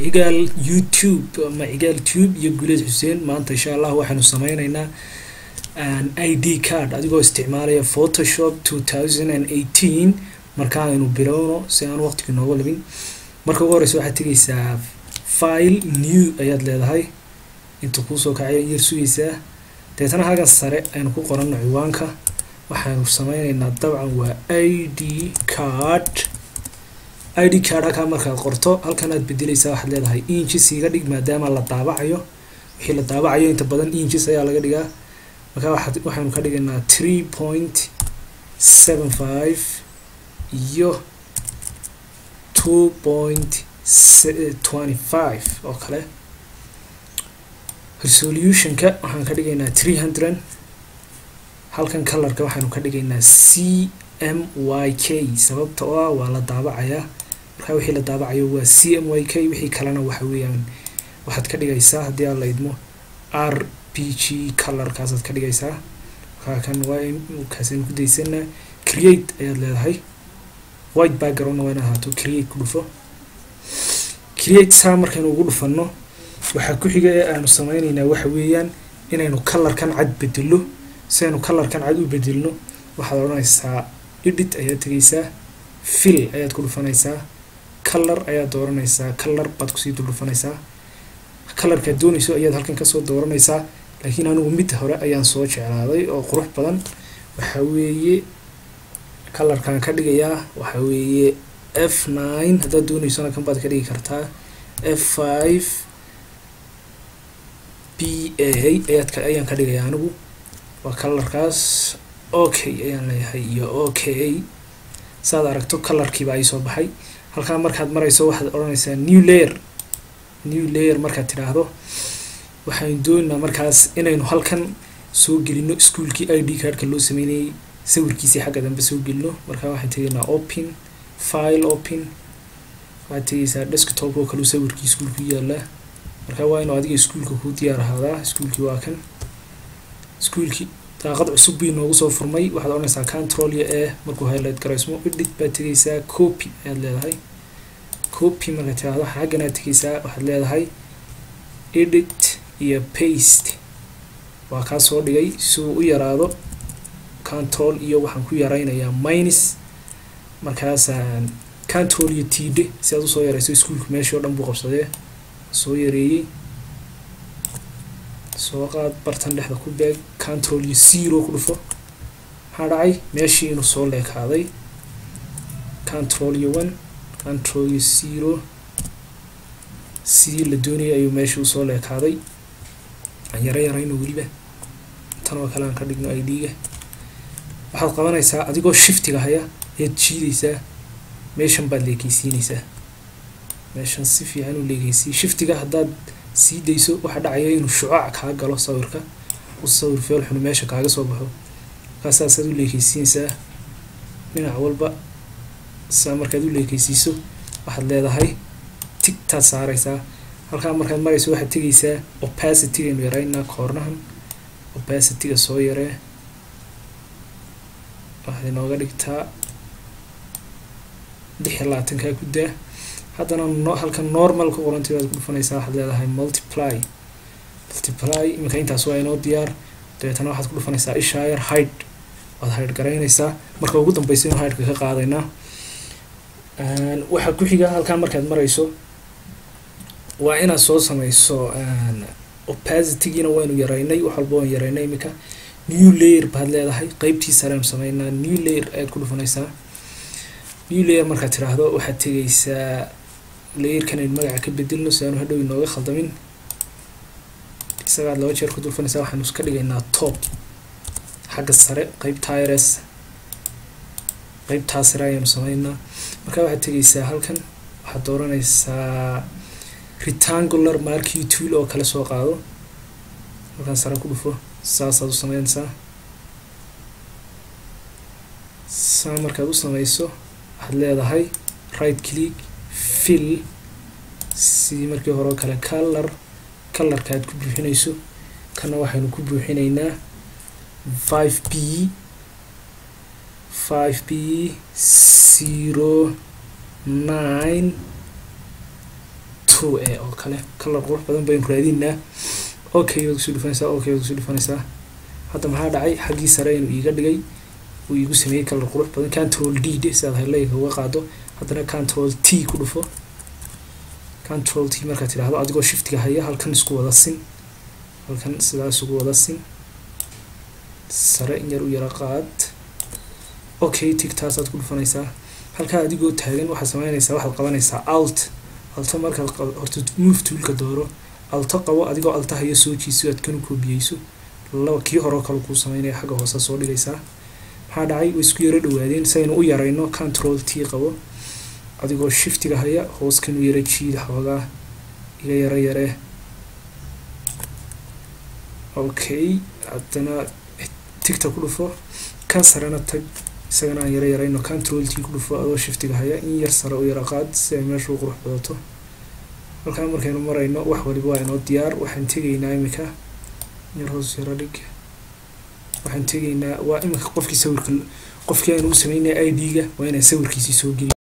cigaal youtube ama cigaal tube iyo guleed xuseen maanta insha allah waxaynu sameyneynaa i d card adigoo isticmaalaya photoshop two thousand and eighteen marka aynu bilowno si aan waqtigii nooga labin marka ugu horeysa waxaad tegeysaa file new ayaad leedahay inta kuusoo kacaya yar sugeysaa deetana halkan sare aynu ku qorano ciwaanka waxaanu sameyneynaa dabcan waa i d card i d card halkaa markaad qorto halkan aad bedeleysaa waxaad leedahay inches iga dhig maadaama la daabacayo wixii la daabacayo inta badan inches ayaa laga dhigaa markaa waxaad waxaynu ka dhigaynaa three point seven five iyo two point twenty five oo kale resolutionka waxaan ka dhigaynaa three hundred halkan colorka waxaanu ka dhigaynaa c m y k sababta oo ah waa la daabacayaa markaa wixii la daabacayo waa c m y k wixii kalena waxa weeyaan waxaad ka dhigaysaa haddii aad la idmo r p g colorkaasaad ka dhigaysaa markaa kan waa kaasaynu ku daysanaa create ayaad leedahay white backgroundna waa in ahaato create ku dhufo create saa markaynu ugu dhufano waxaa ku xiga ee aanu sameyneynaa waxa weeyaan inaynu colorkan cad bedelo si aynu colorkan cad u bedelno waxaad odhanaysaa edit ayaad tegeysaa fill ayaad ku dhufanaysaa color ayaad dooranaysaa color baad kusii dul dhufanaysaa colorkaad doonayso ayaad halkan kasoo dooranaysaa laakiin anigu mid hore ayaan soo jeclaaday oo qurux badan waxa weeye colorkan ka dhigayaa waxa weeye f nine haddaad dooneysona kan baad ka dhigi kartaa f five b a ayaad ayaan ka dhigayaa anigu waa colorkaas okay ayaan leeyahay iyo okay saad aragto colorkiiba ay soo baxay halkaa markaad marayso waxaad odhanaysaa new layer new layer markaad tidhaahdo waxaynu doonaynaa markaas inaynu halkan soo gelino ischoolkii i d cardka loo sameynayay sawirkiisii xagga dambe soo gelino markaa waxaan tegaynaa open file open waxaad tegeysaa desktop oo kaleu sawirkii ischoolku yaalaa markaa waa inuu adiga ischoolka kuu diyaar ahaadaa ischoolkii waa kan ischoolkii daaqad cusub bii noogu soo furmay waxaad odhanaysaa control iyo e markuu highlight garaysmo edit baad tegeysaa copy ayaad leedahay copy markaad tiraahdo xaggan aad tegeysaa waxaad leedahay edit iyo paste waa kaa soo dhigay si uu u yaraado control iyo waxaan ku yaraynayaa minus markaasaan control iyo td si aad usoo yarayso ischoolka meeshii o dhan buu qabsadee soo yareeyey soo qaad bartan dhexda ku beeg control iyo zero ku dhufo maxaa dhacay meeshii inuu soo leekaaday control iyo one control iyo zero sidii la doonayay ayuu meeshii usoo leekaaday aan yaro yarayno weliba tan oo kale aan ka dhigno i d-ga waxaad qabanaysaa adigoo shiftiga haya ayaad jiidaysaa meeshan baad leekeysiinaysaa meeshan si fiican u leekeysiy shiftiga haddaad sii dayso waxaa dhacaya inuu shucaac kaa galo sawirka u sawir feel xunu meesha kaaga soo baxo markaasaasaad u leekeysiinaysaa dhinac walba saa markaad u leekeysiiso waxaad leedahay tigtaad saaraysaa halkaa markaad marayso waxaad tegeysaa opacitygaynu yaraynaa koornahan opacityga soo yaree waxaad inooga dhigtaa lix iyo labaatankaa ku daa haddana no halkan normal ku qorantay baad ku dhufanaysaa waxaad leedahay multiply multiply iminka intaas waa inoo diyaar dabeetana waxaad ku dhufanaysaa ishayar hide waad hide garaynaysaa marka ugu dambeysa inu hideka ka qaadaynaa waxaa ku xiga halkaa markaad marayso waa inaad soo sameyso opacitygiina waynu yaraynay wax walba waan yaraynay iminka new layer baad leedahay qeybtii sareanu sameynaa new layer ayaad ku dhufanaysaa new layer markaad tiraahdo waxaad tegeysaa layerkan aynu magaca ka bedelno si aanu hadhow inooga khaldamin isagaad laba jeer ku dulfanaysaa waxaanu iska dhigaynaa top xagga sare qeybtaa rs qeybtaa sare ayaanu sameynaa markaa waxaad tegeysaa halkan waxaad dooranaysaa rectangular markii tool oo kale soo qaado halkan sare ku dhufo saasaad u sameynaysaa saa markaad u sameyso waxaad leedahay right click fill sidii markii hore oo kale color colorka aad ku buuxinayso kana waxaynu ku buuxinaynaa five b five b zero nine two e oo kale kalar qurux badan baynu raadinaa okay waad kusoo dhufanaysaa okay waad kusoo dhufanaysaa hadda maxaa dhacay xaggii sare inuu iiga dhigay uu iigu sameeyey kalar qurux badan control d de sidaad highlightka uga qaado haddana control t ku dhufo control t markaad tidhaahdo adigoo shiftiga haya halkan isku wada sin halkan sidaas ugu wada sin sare in yar u yara qaad okay tigtaasaad ku dhufanaysaa halkaa adigoo taagan waxaad sameynaysaa waxaad qabanaysaa alt alto markaad horta move toolka dooro alto qabo adigoo alta haya soo jiiso aad kanu koobiyeyso laba kii horeo kale kuu sameynaya xagga hoose soo dhigaysaa maxaa dhacay way isku yaro dhawaadeen si aynu u yarayno control t qabo adigoo shiftiga haya hoos kanu yara jiida xoogaa iga yaro yaree okay haddana tigta ku dhufo kan sarena tag isagana aan yaro yarayno control t ku dhufo adoo shiftiga haya in yar sare u yara qaad si ay meesha u qurux badato halkaa markaynu marayno wax waliba waa inoo diyaar waxaan tegaynaa iminka yar hoos yaro dhig waxaan tegaynaa waa iminka qofkii sawirka qofkii aanu u sameynaya i d-ga waa inaan sawirkiisii soo geliy